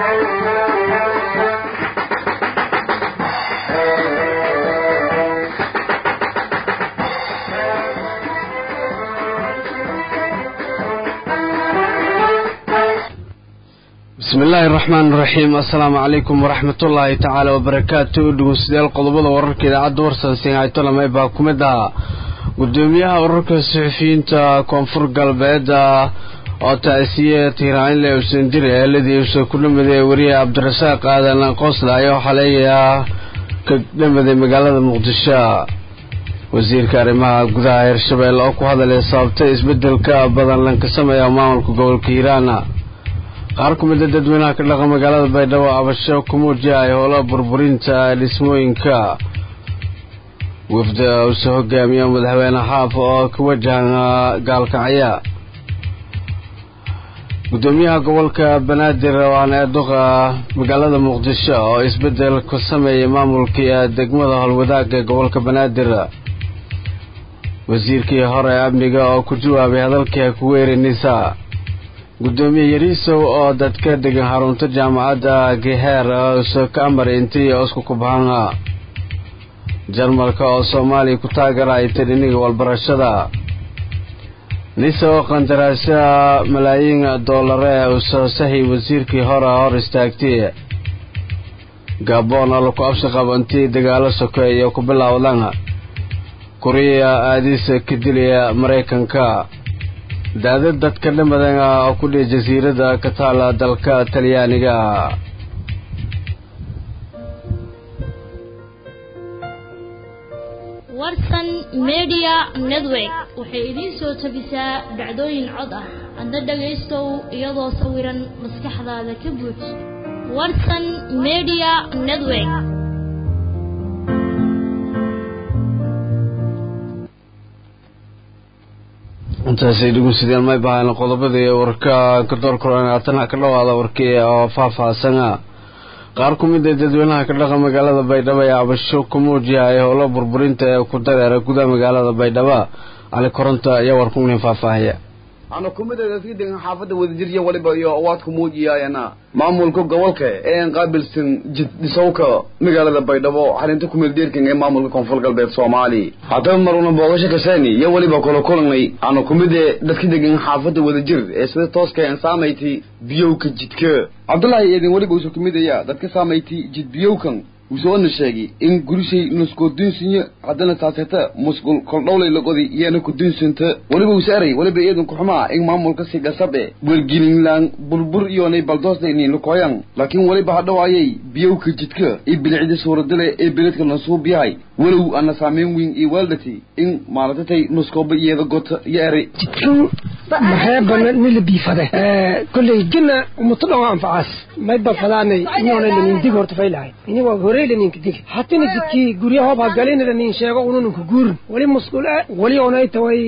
bismi illaahi araxmaan iraxiim assalaamu calaykum waraxmatullaahi tacaala wabarakaatu dhegeystayaal qodobada wararka idaacadda warsansiin aytolamay baa ku mid ah gudoomiyaha ururka saxufiyiinta koonfur galbeed oo taasiye tiiraanle usan diri eeladii usa ku dhamaday wariye cabdirasaaq aadan qoosle ayaa xaleeyaa ka dhamaday magaalada muqdisho wasiirka arrimaha gudaha hirshabelle oo ku hadalay sababtay isbedelka badan lanka sameeya maamulka gobolka hiiraan qaar ku mida dadweynaha ka dhaqa magaalada baydhabo abasho ku muujiyay howla burburinta dhismooyinka wafda uuse hogaamiya madaxweyne xaaf oo ka wajahan gaalkacya gudoomiyaha gobolka banaadir waana ee duqa magaalada muqdisho oo isbedel ku sameeyay maamulkii degmada howlwadaaga gobolka banaadir wasiirkii hore amniga oo ku jawaabay hadalkii ku weerinaysa gudoomiye yariisow oo dadka degan xarunta jaamacadda geheer use ka amar intii isku kubhanga jarmalka oo soomaaliya ku taageerayta dhiniga walbarashada nise oo qandaraasya malaayiin doolare use sahi wasiirkii hore hor istaagtay gaboon oo laku absi qabantii dagaalo sokeeyo ku bilowdan kuriya aadiisa ka dilaya maraykanka daadad dadka dhamadan oo ku dhihi jasiirada ka taala dalka talyaaniga warsan media network waxay idiin soo tabisaa dhacdooyin cod ah adna dhagaystow iyadoo sawiran maskaxdaada ka buuj warsan media network intaasay dhegeysadeen may bahaan qodobadii warka ka door koranaatana ka dhawaada warkii oo faahfaahsana qaar ku mid a dadweynaha ka dhaqa magaalada baydhabo ee cabasho ku muujiyay howlo burburinta ee ku dareera gudaha magaalada baydhabo cali koronta ayaa warkunin faahfaahaya ana kumida dadka degan xaafadda wadajirya waliba iyo awaadku muujiyaayana maamulka gobolka ee aan qaabilsan jiddhisowka magaalada baydhabo xalinta kumeeldeerkan ee maamulka koonfur galbeed soomaaliya haddaba maruna boogasho kaseeni iyo weliba kula kulanay ana kumide dadka degan xaafadda wadajir ee sida tooska aan saamayti biyowka jidka cabdullaahi eedin weliba usu kumidaya dadka saamayti jid biyowkan wusoona sheegay in gurishay nuskoo dunsinya haddana taaseta musqul koldhowlay laqodi iyana ku dunsanta weliba usaaray weliba iyadan kuxumaa in maamulka si gasabe welgelinlaan burbur iyoonay baldoosdaynin lukoyan laakiin weliba hadhow ayay biyowka jidka iyo bilicda suuradale ee beledka nasuub yahay walow ana saameyn weyn iyo waaldhati in maalatatay nuskooba iyada gota iyo eray jidkan maxee bana nila biifade kolley jina umutadhon anfacaas may balfadaanay iniona lanin dig horta faylahay inigo horey laninka dig hatana jidkii gurya hoob hagalina lanin sheego unununka guurin wali musqul wali onay taway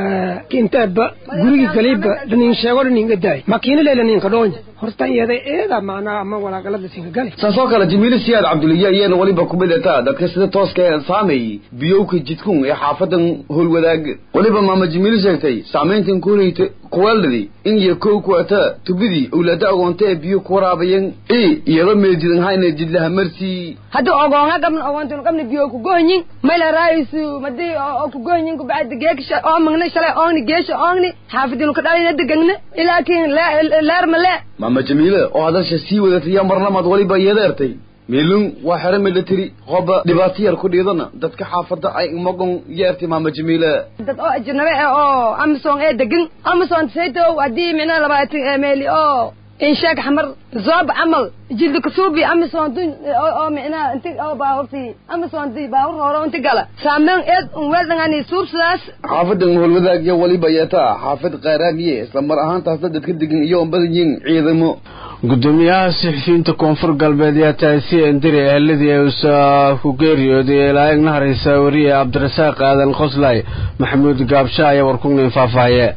kintaaba gurigi galiba lanin sheego laninga daay makiinale laninka dhoonya horta iyada eeda macnaa ama walaagalada sinka gali saasoo kale jimiili siyaad cabduliya iyana weliba kumidata dadka sida tooska ee saameeyey biyowka jidkun ee xaafadan howlwadaag weliba maama jimiili sheegtay saamayntan kuhayta kuweeldhadi in iyo kow kuata tubidii owlaada agoonta ee biyo ku waraabayeen i iyadoo meedidan hayna jidlaha marsii hadda ogoonga gabna ogoontan qabna biyo ku goonyin mayla raaisu madi oo ku goonyin ku bacda geeksha oo magna shalay oogni geesha oogni xaafidinu ka dhalina degagna ilaakiin leer ma lee maama jamiile oo hadasha sii wadatay yaa marlamaad weliba iyadeertay meelun waa xero military qoba dhibaato yar ku dhiidana dadka xaafadda ay magon yeertay maama jamiile dad oo ajnabe eh oo amazon ee degan amazon saytow haddii micnaha labaatan meeli oo inshaag xamar zoob camal jildi kasuubi amazon dun oo micnaha inti oo baahurti amazon di baahur hore inti gala saameyn eed un weeldangani suubsidaas xaafadan howlwadaagya weliba yeetaa xaafad qaaraamiye isla mar ahaantaasna dadka degan iyo on badan yihiin ciidamo gudoomiyaha saxufiyiinta koonfur galbeed yaa taasi endiri eheladii uusa ku geeriyooday ilaa igna haraysa wariye cabdirasaaq aadan qoslay maxamuud gaabsha ayaa warkugnin faahfaahiye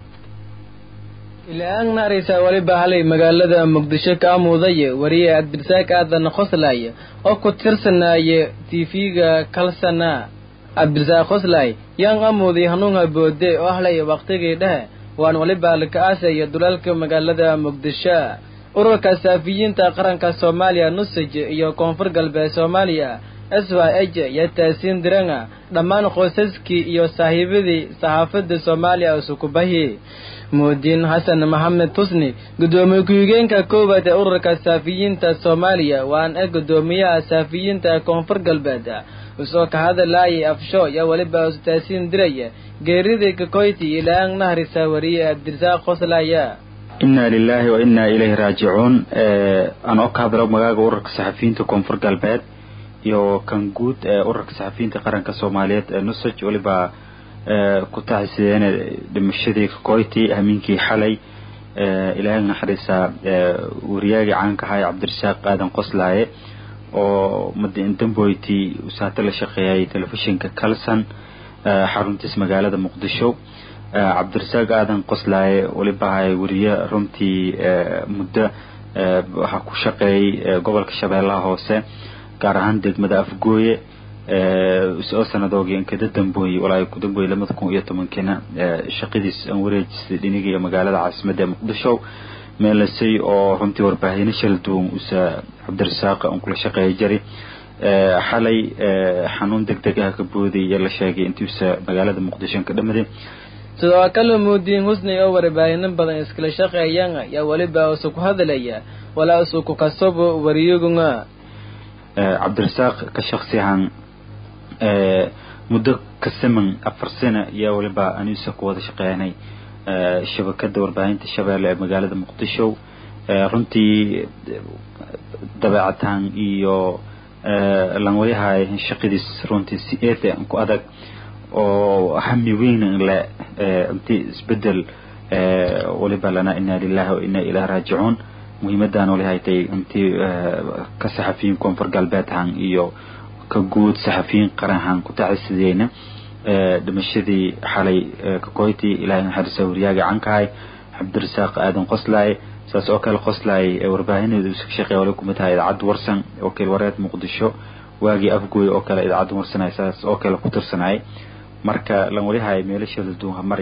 ilaa agna haraysa weliba halay magaalada muqdisho ka amuudaye wariye cabdirasaaq aadan qoslay oo ku tirsanaaye tv-ga kalsana cabdirasaaq qoslay yaan amuuday hanuunha boode oo ahlay waqtigii dhehe waan weliba laka aasaya dulaalka magaalada muqdisho ururka saafiyiinta qaranka soomaaliya nusaj iyo koonfur galbeed soomaaliya s y h iyo taasiin diranga dhammaan qoysaskii iyo saaxiibadii saxaafadda soomaaliya usukubahi mudiin xasan maxamed tusni guddoomiye ku-xigeenka koowaad ee ururka saafiyiinta soomaaliya waan e guddoomiyaha saafiyiinta koonfur galbeed usoo ka hadalaayay afsho iyo weliba ustaasiin diraya geeridii kakoyti ilaang nahrisa wariye abdirasaaq qoslaya inna lilahi wa inna ilayhi raajicuun anoo ka hadlo magaaga ururka saxafiyiinta koonfur galbeed iyo kan guud ee ururka saxafiyiinta qaranka soomaaliyeed ee nusaj weliba ku taxisideene dhimashadii kakoyti hamiinkii xalay ilaahay naxariisa wariyaagii caanka ahaa cabdirasaaq aadan qoslaaye oo damboyti usaate la shaqeeyay telefishinka calson xaruntiis magaalada muqdisho cabdirasaaq aadan qoslaaye weliba hay wariye runtii muddo waxaa ku shaqeeyay gobolka shabeellaha hoose gaar ahaan degmada afgooye oo sanadoogii kada dambooye walaa ku dambooye labada kun iyo tobankina shaqadiis aan wareejistay dhiniga iyo magaalada caasimadda ee muqdisho meelasay oo runtii warbaahino shala duwan usa cabdirasaaq aan kula shaqeeya jari xalay xanuun deg deg ah ka booday iyo la sheegay intiusa magaalada muqdisho ka dhamaday sidoo kale muudiin husni oo warbaahino badan iskala shaqeeyaan ayaa weliba usu ku hadalaya walaa usu ku kasabo wariyaguna cabdirasaaq ka shaksi ahaan muddo ka siman afar sano iyo weliba anuusa ku wada shaqeynay shabakada warbaahinta shabeelle ee magaalada muqdisho runtii dabeecataan iyo lanwayahay shaqadiis runtii si eete ku adag oo hami weyn le intii isbedel waliba lana ina lilahi wa ina ilahi raajicuun muhiimadaan walihaytay intii ka saxafiyiin koonfur galbeedhan iyo ka guud saxafiyiin qaranhan ku tacisideyna dhimashadii xalay kakoyti ilaahay naxariisa wariyaaga cankahay cabdirasaaq aadan qoslaaye saas oo kale qoslaaye warbaahineedu iska shaqeeya wali kumid tahay idaacadda warsan wakiil wareed muqdisho waagii afgooy oo kale idaacadda warsanay saas oo kale ku tirsanay marka lan walihay meelasheeda duunha mari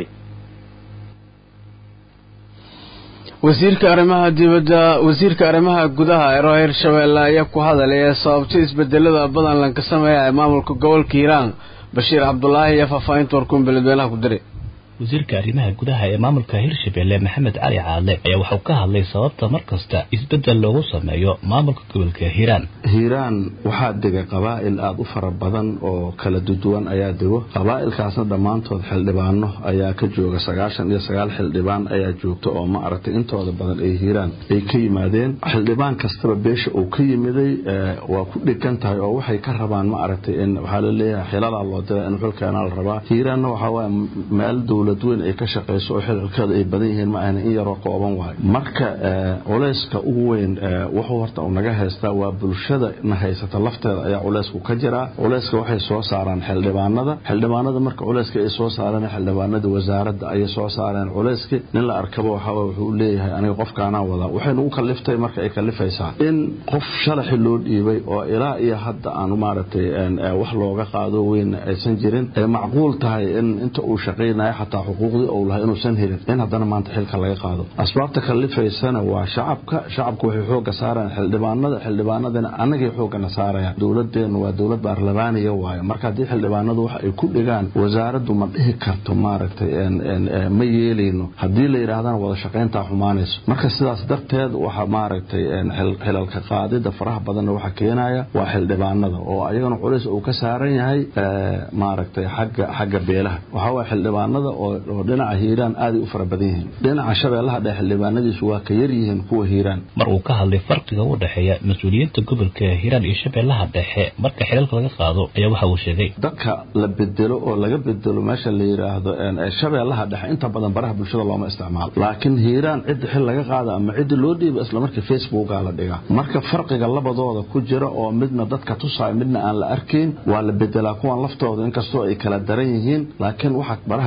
wasiirka arrimaha dibadda wasiirka arrimaha gudaha ee reer shabeelle ayaa ku hadalaya sababta isbedelada badan lanka sameeya ee maamulka gobolka hiiraan bashiir cabdulaahi iyo faahfaahinta warkuun beledweynaha ku diray wasiirka arrimaha gudaha ee maamulka hirshabelle maxamed cali caadle ayaa waxau ka hadlay sababta mar kasta isbeddel loogu sameeyo maamulka gobolka hiiraan hiiraan waxaa dega qabaa'il aada u fara badan oo kala duduwan ayaa dego qabaa'ilkaasna dhammaantood xildhibaano ayaa ka jooga sagaashan iyo sagaal xildhibaan ayaa joogta oo ma aragtay intooda badan ay hiiraan ay ka yimaadeen xildhibaan kastaba beesha uu ka yimiday waa ku dhegan tahay oo waxay ka rabaan ma aragtay in waxaa la leeyahay xilalaa loo dira in xulkeena la rabaa hiiraanna waxaa waaya meel dowlad weyn ay ka shaqayso oo xililkeeda ay badan yihiin ma ahna in yaroo kooban waayo marka culeyska ugu weyn wuxuu horta uu naga haystaa waa bulshada na haysata lafteeda ayaa culeysku ka jiraa culeyska waxay soo saaraan xildhibaanada xildhibaanada marka culeyska ay soo saareen xildhibaanada wasaaradda ayay soo saareen culeyski nin la arkaba waxaa wuxuu leeyahay aniga qofkaanaa wadaa waxaynu u kaliftay marka ay kalifaysaa in qof shalaxi loo dhiibay oo ilaa iyo hadda aan maaragtay wax looga qaado weyn aysan jirin ay macquul tahay in inta uu shaqaynayo xataa xuquuqdii ou lahay inuusan helin in haddana maanta xilka laga qaado asbaabta kalifaysana waa shacabka shacabku waxay xooga saarayaan xildhibaanada xildhibaanadana annagay xoogana saarayaan dowladeennu waa dowlad baarlamaaniya waayo marka haddii xildhibaanadu wax ay ku dhigaan wasaaraddu ma dhihi karto maaragtay ma yeelayno haddii la yidhaahdana wada shaqayntaa xumaanayso marka sidaas darteed waxa maaragtay xilalka qaadida faraha badanna waxa keenaya waa xildhibaanada oo ayagana culays uu ka saaran yahay maaragtay xagga xagga beelaha waxaa waaya xildhibaanada oo dhinaca hiiraan aaday u fara badan yihiin dhinaca shabeellaha dhexe xildhibaanadiisu waa ka yar yihiin kuwa hiiraan mar uu ka hadlay farqiga u dhexeeya mas-uuliyiinta gobolka hiiraan iyo shabeellaha dhexe marka xilalka laga qaado ayaa waxa uu sheegay dadka la bedelo oo laga bedelo meesha la yidhaahdo shabeellaha dhexe inta badan baraha bulshada looma isticmaalo laakiin hiiraan cidda xil laga qaada ama cidda loo dhiiba islamarkii facebooka la dhigaa marka farqiga labadooda ku jira oo midna dadka tusaayo midna aan la arkayn waa la bedelaa kuwan laftooda inkastoo ay kala daran yihiin laakiin waxa baraha bulshada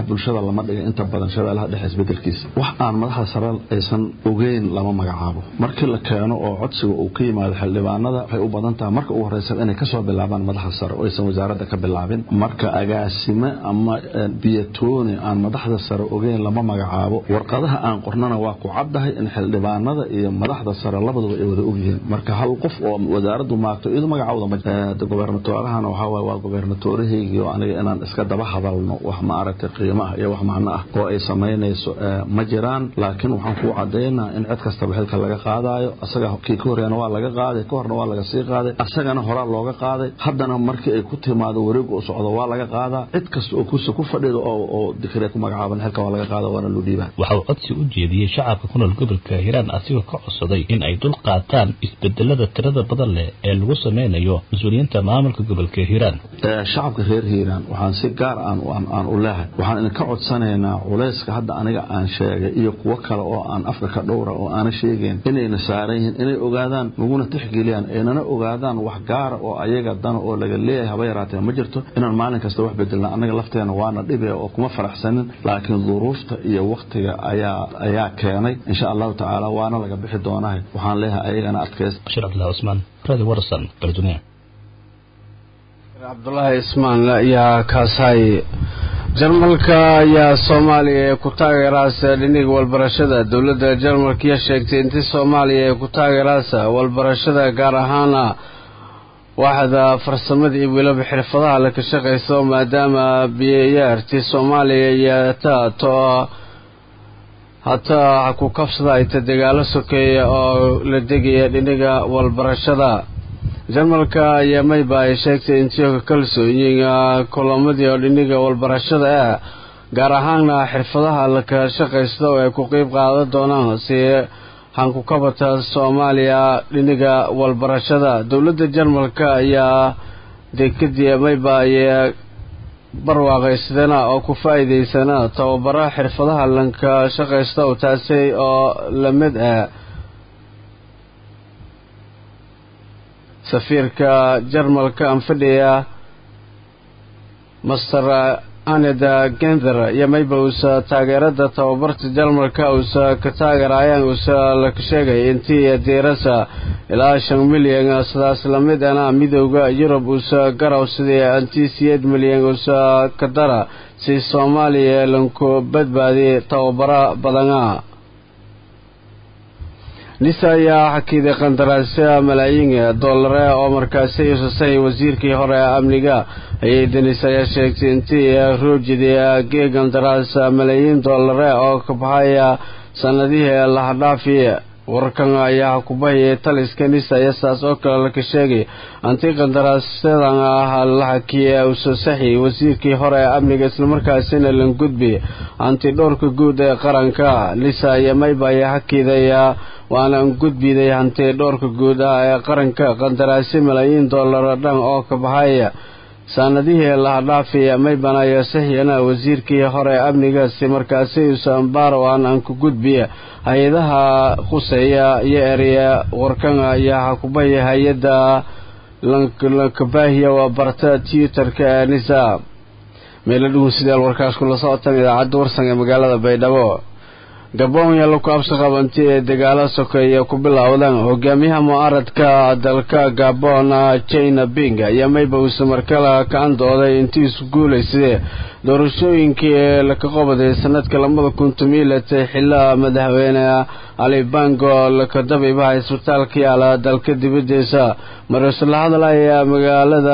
lama dhiga inta badan shabeellaha dhexe isbedelkiisa wax aan madaxda sare aysan ogeyn lama magacaabo markii la keeno oo codsiga uu ka yimaado xildhibaanada waxay u badan tahay marka ugu horeysa inay kasoo bilaabaan madaxda sare oo aysan wasaaradda ka bilaabin marka agaasime ama biyatooni aan madaxda sare ogeyn lama magacaabo warqadaha aan qornana waa ku caddahay in xildhibaanada iyo madaxda sare labaduba ay wada ogyihiin marka hal qof oo wasaaraddu maagto iyadu magacawda gobernatoorahana waxaa waye waa gobernatoorahaygiio aniga inaan iska daba hadalno wax ma aragtay qiimo ah iyo wax macno ah oo ay samaynayso ma jiraan laakiin waxaan kuu cadaynaa in cid kastaba xilka laga qaadaayo asaga kii ka horreena waa laga qaaday ka horna waa laga sii qaaday asagana horaa looga qaaday haddana markii ay ku timaado wareegu u socdo waa laga qaadaa cid kasta oo kursi ku fadhido oo dikriya ku magacaaban xilka waa laga qaada waana loo dhiibaa waxa uu codsi u jeediyey shacabka ku nool gobolka hiiraan asigoo ka codsaday in ay dul qaataan isbedelada tirada badan leh ee lagu sameynayo mas-uuliyiinta maamulka gobolka hiiraan shacabka reer hiiraan waxaan si gaar aan u leehay waxaan idinka codsanaynaa culayska hadda aniga aan sheegay iyo kuwo kale oo aan afka ka dhowra oo aana sheegayn inayna saaran yihiin inay ogaadaan laguna tixgeliyaan aynana ogaadaan wax gaara oo ayaga dana oo laga leeyahay haba yaraatee ma jirto inaan maalin kasta wax bedelna annaga lafteena waana dhibe oo kuma faraxsanin laakiin duruufta iyo waktiga ayaa ayaa keenay insha allahu tacaala waana laga bixi doonahay waxaan leeyahay ayagana adkaysta bashir cabdillahi cusmaan radio warsan bardunia cabdulaahi ismaan ayaa kaasahay jarmalka ayaa soomaaliya ee ku taageeraasa dhiniga walbarashada dowladda jarmalka ayaa sheegtay intii soomaaliya ee ku taageeraasa walbarashada gaar ahaana waaxda farsamada iyo weliba xirfadaha la ka shaqayso maadaama biyayaartii soomaaliya yataato hataa ku kabsada ayta dagaalo sokeeya oo la degaya dhiniga walbarashada jarmalka ayaa mayba ay sheegtay intioka kalsooyiga kulamadii oo dhiniga walbarashada ah gaar ahaana xirfadaha laka shaqaysta oo ay ku qeyb qaadan doonaan si hankukabata soomaaliya dhiniga walbarashada dowladda jarmalka ayaa dekadii mayba ay barwaaqaysadana oo ku faa-iideysana tababara xirfadaha lanka shaqaysta oo taasi oo lamid ah safiirka jarmalka anfadhiya master aneda gender iyo mayba uusa taageerada tababarta jarmalka uusa ka taageerayaan uusa la sheegay intii diirasa ilaa shan milyan sidaas lamid ana midooda yurub uusa garaw sidii antii siyeed milyan uusa ka dara si soomaaliya lanku badbaadi tababaro badana nisa ayaa xakiiday qandaraasya malaayiin doolare oo markaasi isusay wasiirkii hore ee amniga ayay denis ayaa sheegtay intii roojidi gee qandaraas malaayiin doolare oo ka baxaya sanadihii lahadhaafi warkan ayaa kubahayay taliska nisa iyo saas oo kale laka sheegay antii qandaraasadan ah la xakiyey usasaxi wasiirkii hore ee amniga islamarkaasina lan gudbi anti dhowrka guud ee qaranka nisa iyo mayba ayaa xakiidaya waana gudbiday hanti dhowrka guud ah ee qaranka qandaraasyo malaayiin dollar dhan oo ka baxaya sanadihii lahadhaafiya maybana iyo saxiyana wasiirkii hore amnigaasi markaasi usambaaro aan aan ku gudbiya hay-adaha khuseeya iyo ereya warkan ayaa xakubaya hay-adda lankabaahiya waa barta twitterka ee nisa meelo dhugun sidaal warkaas kula socotaan idaacadda warsan ee magaalada baydhabo gabon yaa laku absi qabanti ee dagaalo sokeeya ku bilowdaan hogaamiyaha mucaaradka dalka gabon china bing ayaa mayba uuse markale ka andooday intii isu guulaysadee doorashooyinkii ee laka qobaday sanadka labada kun tumiilatay xilla madaxweyne ali bango laka dabiibaha isbitaalka yaala dalka dibadiisa marse la hadlaya magaalada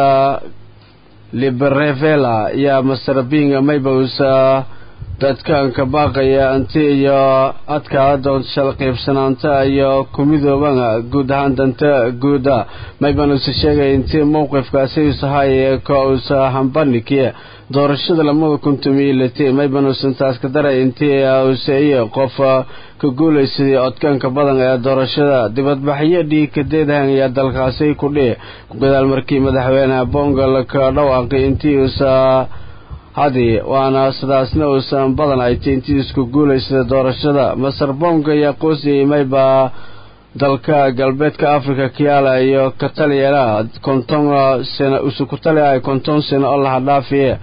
liberevela iyo master bing mayba uuse dadkan ka baaqaya anti iyo adkaada doonshal qaybsanaanta iyo kumidooban guud ahaan danta guuda mayban uuse sheegay intii mowqifkaasi usahay ka usa hambanikiye doorashada lamada kun tumiilati mayban uuse intaas ka daray intii use iyo qof ka guulaysaday codkaanka badan ee doorashada dibadbaxyo dhiikadeedahan ayaa dalkaasi ku dhihi ku gadaal markii madaxweyne bongo laka dhawaaqay intii uusa hadi waana sidaasna uusan badan ay tay intii isku guulaysada doorashada masar bonga ayaa qoosiyey mayba dalka galbeedka africa kiyaala iyo kataliyana konton sano usu ku taliya konton sano oo lahadhaafiye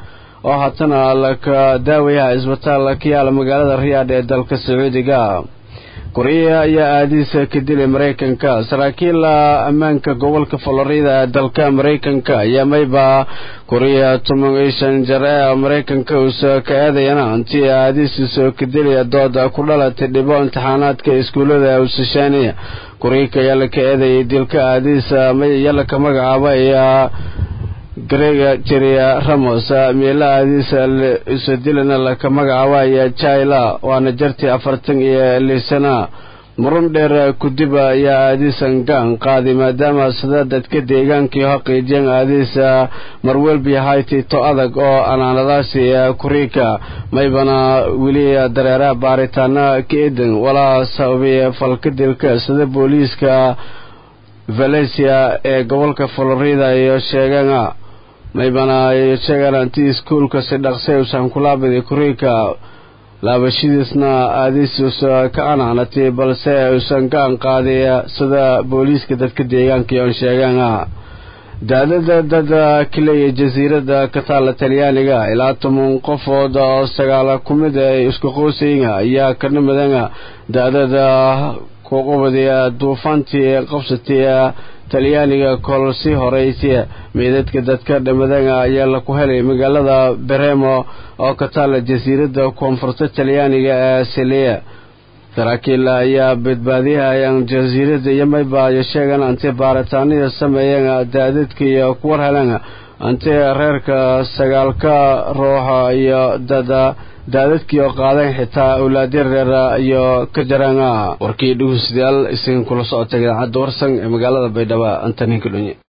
oo haatana laka daawayaha isbitaal ka yaala magaalada riyaadh ee dalka sacuudiga kuriya ayaa aadiisa ka dilay maraykanka saraakiil ammaanka gobolka florida ee dalka maraykanka ayaa mayba kuriya toban iyo shan jar ee maraykanka uusa ka eedayana intii aadiisiisa ka dilaya dooda ku dhalatay dhibo imtixaanaadka iskuullada usashaaniya kuriyka ayaa la ka eedayay dilka aadiisa yala ka magacaaba ayaa grega jeriya ramos meela aadiisa isu dilana laka magacaabaya jaila waana jartii afartan iyo lisana murun dheer kudiba ayaa aadiisan gaan qaaday maadaama sida dadka deegaankii haqiijiyeen aadiisa marwelbi hayti to adag oo anaanadaasi kuriika maybana weli dareeraha baaritaana ka edan walaa sababay falka dilka sida booliiska valencia ee gobolka florida iyo sheegana maybana ay sheegaan anti iskuulka si dhaqsay usan kulaabidi kuriika laabashadiisna aadiisuusa ka anaanatay balse uusan gaan qaaday sida booliiska dadka deegaanka oon sheegaana daadada dada kaleya jasiirada ka taala talyaaniga ilaa toban qofood oo sagaala ku mid ay isku qoosayga ayaa ka nimadana daadada kuqubadiya duufaantii qabsatay talyaaniga kol sii horeysay meydadka dadka dhamadana ayaa laku helay magaalada beremo oo ka taala jasiirada koonfurta talyaaniga ee siliya saraakiil ayaa badbaadiyahayaan jasiirada iyo maybaayo sheegan antay baaritaanada sameeyeen daadadka iyo kuwar heleen antay reerka sagaalka ruuxa iyo dada daadadkii oo qaadeen xitaa awlaadya reer iyo ka jaraan warkii dhegeystayaal isin kula socotay idaacadda warsan ee magaalada baydhabo antaninka dhunye